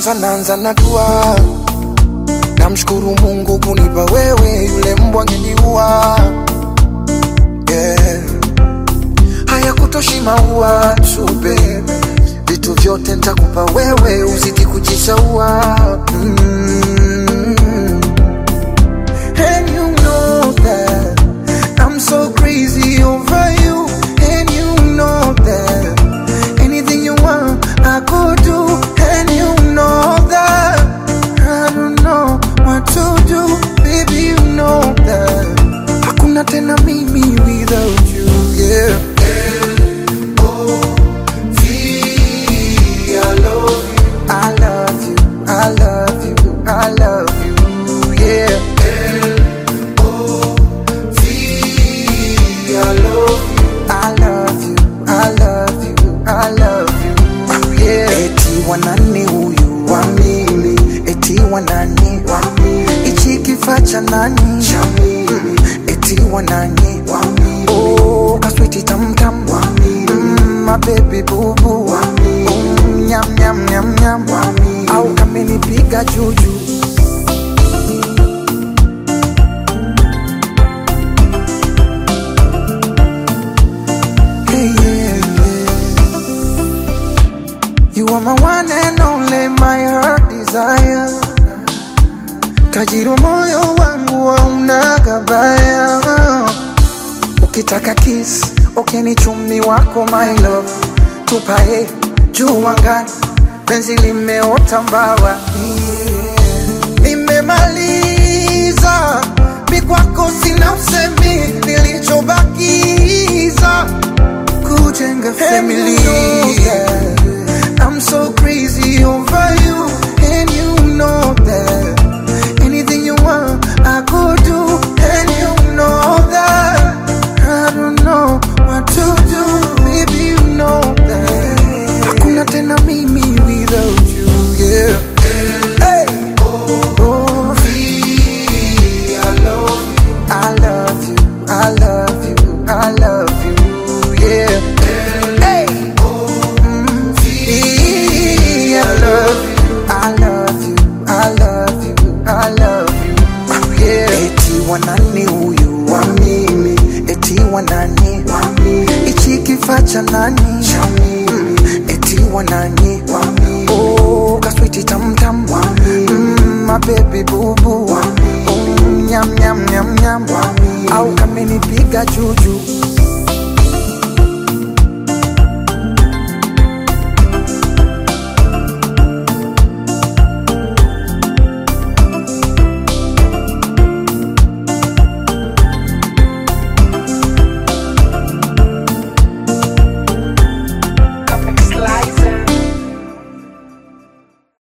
kwanza naanza na dua, namshukuru Mungu kunipa wewe, yule mbwa angeniua. Yeah. Haya kutoshi maua tu baby, vitu vyote nitakupa wewe, uzidi kujishaua mm. And you know that I'm so crazy over you. And you know that anything you want, I could do. And you know that I don't know what to do. Baby, you know that hakuna tena mimi without you. Yeah. I love you, I love you, I love you, yeah. I love you, I love you, I love you, yeah. Eti wanani huyu wa mimi, eti wanani wa mimi, ichi kifaa cha nani cha mimi, eti wanani wa mimi, oh kaswiti tam tam wa mimi, mm, my baby boo boo wa mimi, mm, nyam nyam nyam nyam wa mimi, au kamenipiga juju. Hey, yeah, yeah. You are my one and only, my heart desire. Tajiri wa moyo wangu hauna gabaya. Ukitaka kiss, ukini chumi wako my love. Tupae juu angani, penzi limeota mbawa. Yeah. Nimemaliza, mi kwako sina usemi, nilichobakiza kujenga family. I'm so crazy over you, and you know that. Anything you want, I could do, and you know that. I don't know what to do, baby, you know that. Hakuna tena mimi without you, yeah. Hey. Oh, I love you, I love you, I love you, yeah. Hey. Mm, I love you, I love you, I love you, I love you, yeah. Eti wanani huyu wa mimi, eti wanani wa mimi, ichi kifaa cha nani cha mimi, eti wanani wa mimi, oh kaswiti tam tam wa mimi, mm, my baby boo boo wa mimi, oh nyam nyam nyam nyam wa mimi, au kamenipiga juju